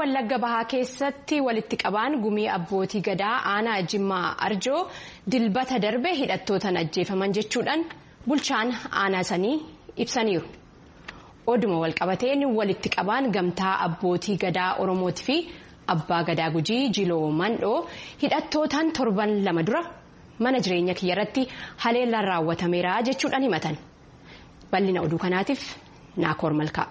wallagga bahaa keessatti walitti qabaan gumii abbootii gadaa aanaa jimmaa arjoo dilbata darbe hidhattootaan ajjeefaman jechuudhaan bulchaan aanaa sanii ibsaniiru. oduma walqabateen walitti qabaan gamtaa abbootii gadaa oromootii fi abbaa gadaa gujii jiloo mandhoo hidhattootaan torban lama dura mana jireenya kiyyarratti haleellaan raawwatameera jechuudhaan himatan bal'ina oduu kanaatiif naakoor malkaa.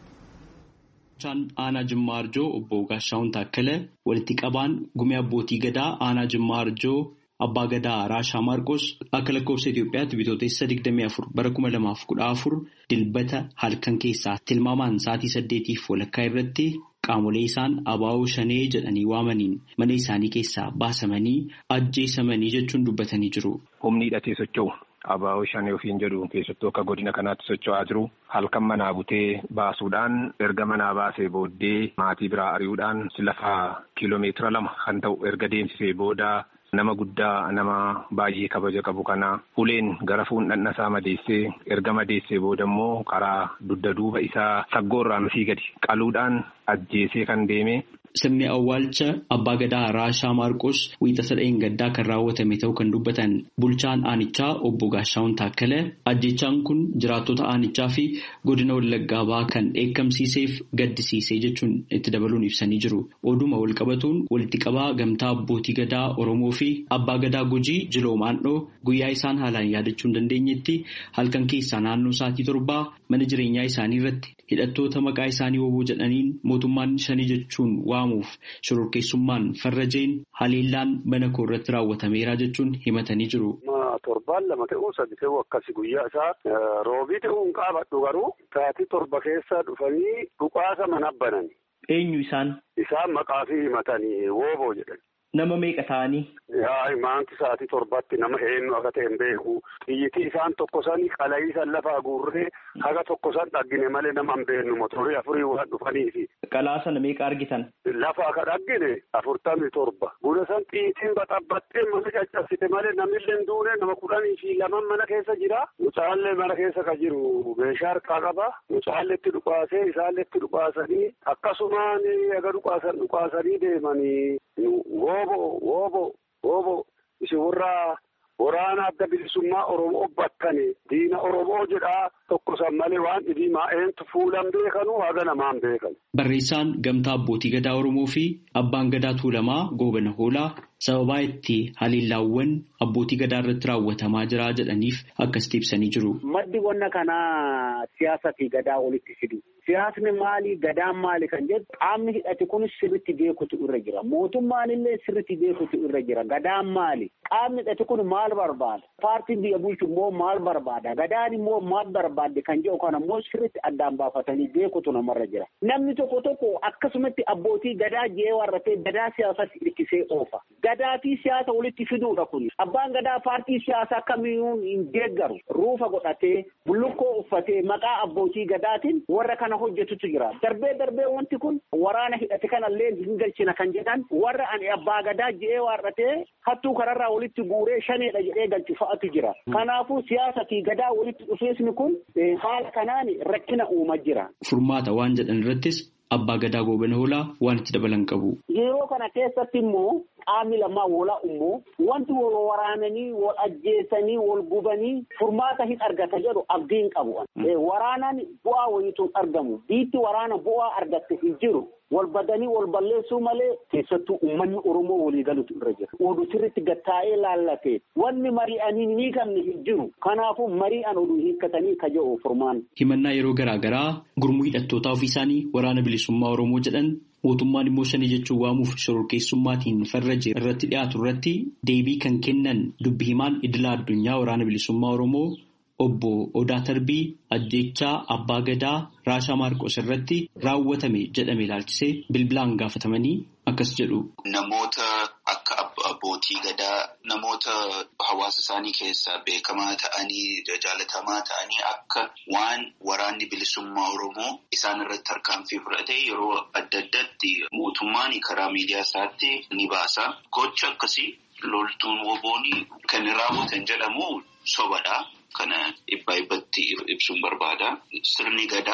Bulchaan aanaa Jimmaa Arjoo obbo Gaashaawun Taakkalee walitti qabaan gumii abbootii gadaa aanaa Jimmaa Arjoo abbaa gadaa Raashaa Maarqos akka lakkoofsa Itoophiyaatti bitootessa 24 bara 2014 dilbata halkan keessaa tilmaamaan sa'aatii saddeetiif walakkaa irratti qaamolee isaan abaa'oo shanee jedhanii waamaniin mana isaanii keessaa baasamanii ajjeesamanii jechuun dubbatanii jiru. Humni hidhatee socho'u. Abaa'oo shanee ofiin jedhu keessattuu akka godina kanaatti socho'aa jiru halkan manaa butee baasuudhaan erga manaa baasee booddee maatii biraa ari'uudhaan lafa kiiloomeetira lama kan ta'u erga deemsisee booda nama guddaa nama baay'ee kabaja qabu kana uleen gara fuundhanna isaa madeessee erga madeessee booda immoo karaa dugda duuba isaa saggoorraan asii gadi qaluudhaan ajjeesee kan deeme. Sirni awwaalcha abbaa gadaa Raashaa Maarqos wiixata dha'een gaddaa kan raawwatame ta'uu kan dubbatan bulchaan aanichaa obbo Gaashaawun Taakkalee ajjechaan kun jiraattota aanichaa fi godina Wallaggaa bahaa kan dheekkamsiiseef gaddisiisee jechuun itti dabaluun ibsanii jiru. Oduma walqabatuun walitti qabaa gamtaa abbootii gadaa Oromoo fi abbaa gadaa Gujii Jiloo Maandhoo guyyaa isaan haalaan yaadachuu hin dandeenyetti halkan keessaa naannoo sa'aatii torbaa mana jireenyaa isaanii irratti hidhattoota maqaa isaanii woboo jedhaniin mootummaan shanii jechuun waamuuf shororkeessummaan farrajeen haleellaan mana koo irratti raawwatameera jechuun himatanii jiru. Torbaan lama ta'uu sadi ta'uu akkasi guyyaa isaa roobii ta'uu hin qaabadhu garuu sa'aatii torba keessa dhufanii dhukaasa mana banan. Eenyu isaan? Isaan maqaa fi himatanii wooboo jedhan. Nama meeqa ta'anii? Yaa maanti sa'aatii torbatti nama eenyu akka ta'e hin beeku. Xiyyitii isaan tokko sani qala'ii san lafaa guurree haga tokko san dhaggine malee nama hin beeknu motorii afurii waan dhufaniifi. Qalaa sana meeqa argitan? Lafa akka dhaggine afurtamii torba. Buna san xiyyitiin baxabbattee mana caccabsite malee namillee hin duune nama kudhanii fi laman mana keessa jira. Mucaallee mana keessa ka jiru meeshaa harkaa qaba. Mucaalleetti dhukaasee isaalleetti dhukaasanii akkasumaan aga dhukaasan dhukaasanii deemanii woobo woobo woobo isin warra waraana adda bilisummaa Oromoo bakkane diina Oromoo jedhaa tokko san malee waan dhibii maa'eentu fuulan beekanu haga namaan beekan. Barreessaan gamtaa abbootii gadaa Oromoo fi abbaan gadaa Tuulamaa Goobana Hoolaa sababaa itti haleellaawwan abbootii gadaa irratti raawwatamaa jira jedhaniif akkasitti ibsanii jiru. Maddi wanna kanaa siyaasa fi gadaa walitti fidu. Siyaasni maali gadaan maali kan jedhu qaamni hidhate kunis sirriitti beekutu irra jira. Mootummaan illee sirriitti beekutu irra jira. Gadaan maali? Qaamni hidhate kun maal barbaada? Paartiin biyya bulchu immoo maal barbaada? Gadaan immoo maal barbaadde kan jedhu kana immoo sirriitti addaan baafatanii beekutu namarra jira. Namni tokko tokko akkasumatti abbootii gadaa jee warratee gadaa siyaasatti hirkisee oofa. Gadaa fi siyaasa walitti fiduudha kun. Abbaan gadaa paartii siyaasaa kamiyyuu hin deeggaru. Ruufa godhatee bullukkoo uffatee maqaa abbootii gadaatiin warra kana hojjetutu jira. Darbee darbee wanti kun waraana hidhate kanallee hin galchina kan jedhan warra ani abbaa gadaa je'ee waarratee hattuu kararraa walitti guuree shaneedha jedhee galchu fa'atu jira. Kanaafuu siyaasa fi gadaa walitti dhufeesni kun haala kanaan rakkina uumaa jira. Furmaata waan jedhan irrattis abbaa gadaa goobana hoolaa waan itti dabalan qabu. Yeroo kana keessatti immoo qaamni lamaa walaa immoo wanti wal waraananii wal ajjeesanii wal gubanii furmaata hin argata jedhu abdiin qabu. Waraanaan bu'aa wayiituun argamu. Biitti waraana bu'aa argatte hin jiru. Wal badanii wal balleessuu malee keessattuu uummanni Oromoo walii galutu irra jira. Oduu sirriitti gattaa'ee laallatee wanni mari'anii ni qabne hin jiru. Kanaafuu mari'an oduu hiikkatanii ka jedhu furmaan. Himannaa yeroo garaa garaa gurmuu hidhattootaa ofii isaanii waraana bilisummaa Oromoo jedhan mootummaan immoo shanii jechuun waamuuf shororkeessummaatiin farraje irratti dhiyaatu irratti deebii kan kennan dubbi himaan idila addunyaa waraana bilisummaa Oromoo obbo Odaa Tarbii ajjechaa abbaa gadaa Raashaa Maarqos irratti raawwatame jedhame ilaalchisee bilbilaan gaafatamanii akkas jedhu. Namoota akka abbootii gadaa namoota hawaasa isaanii keessaa beekamaa ta'anii jaalatamaa ta'anii akka waan waraanni bilisummaa Oromoo isaan irratti tarkaanfii fudhate yeroo adda addaatti mootummaan karaa miidiyaa isaatti ni baasa. Gocha akkasii loltuun woboonii kan raawwatan jedhamu sobadha. Kana dhibbaa dhibbatti ibsuun barbaada. Sirni gadaa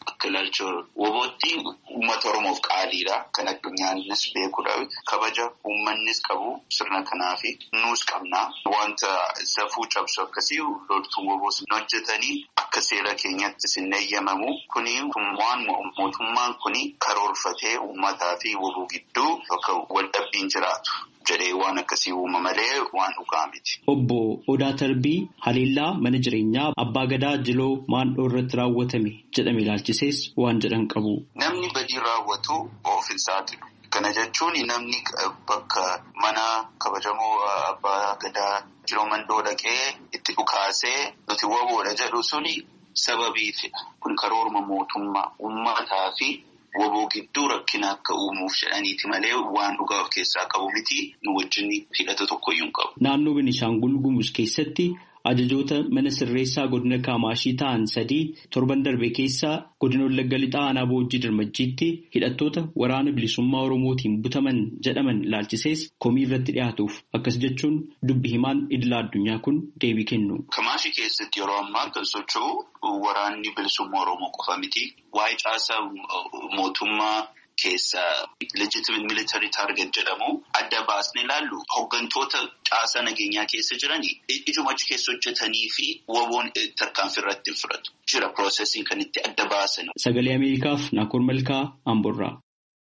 akka ilaalcha wobootti uummata Oromoof qaaliidha. Kan addunyaanis beekudha. Kabaja uummannis qabu sirna kanaa fi nuus qabna. Wanta safuu cabsu akkasii loltuu woboos hojjetanii akka seera keenyatti sin eeyyamamu. Kuni waan mootummaan kuni karoorfatee uummataa fi woboo gidduu bakka waldhabbiin jiraatu. jedhee waan akkasii uuma malee waan dhugaa miti. Obbo Odaa Tarbii haleellaa mana jireenyaa Abbaa Gadaa Jiloo Maandhoo irratti raawwatame jedhame ilaalchisees waan jedhan qabu. Namni badii raawwatu of hin saaxilu. Kana jechuun namni bakka mana kabajamoo Abbaa Gadaa Jiloo Maandhoo dhaqee itti dhukaasee nuti woboodha jedhu suni sababiifidha. Kun karoorma mootummaa uummataa fi woboo gidduu rakkina akka uumuuf jedhaniiti malee waan dhugaa of keessaa qabu miti nu wajjin hidhata tokkoyyuu hin qabu. Naannoo Beenishaangul Gumuz keessatti ajajoota mana sirreessaa godina Kaamaashii ta'an sadii torban darbe keessa godina Wallagga Lixaa Aanaa Boojjii Dirmajjiitti hidhattoota waraana bilisummaa Oromootiin butaman jedhaman ilaalchisees komii irratti dhiyaatuuf akkas jechuun dubbi himaan idila addunyaa kun deebii kennu. Kamaashii keessatti yeroo ammaa kan socho'u waraanni bilisummaa Oromoo qofa miti. Waa'ee caasaa mootummaa keessa legitimate military target jedhamu adda baasnee ilaallu hooggantoota caasaa nageenyaa keessa jiranii ijuma achi keessa hojjetanii fi woboon tarkaanfii irratti hin fudhatu. Jira piroosesiin kan itti adda baasan. Sagalee Ameerikaaf Naakoor Malkaa Amborraa.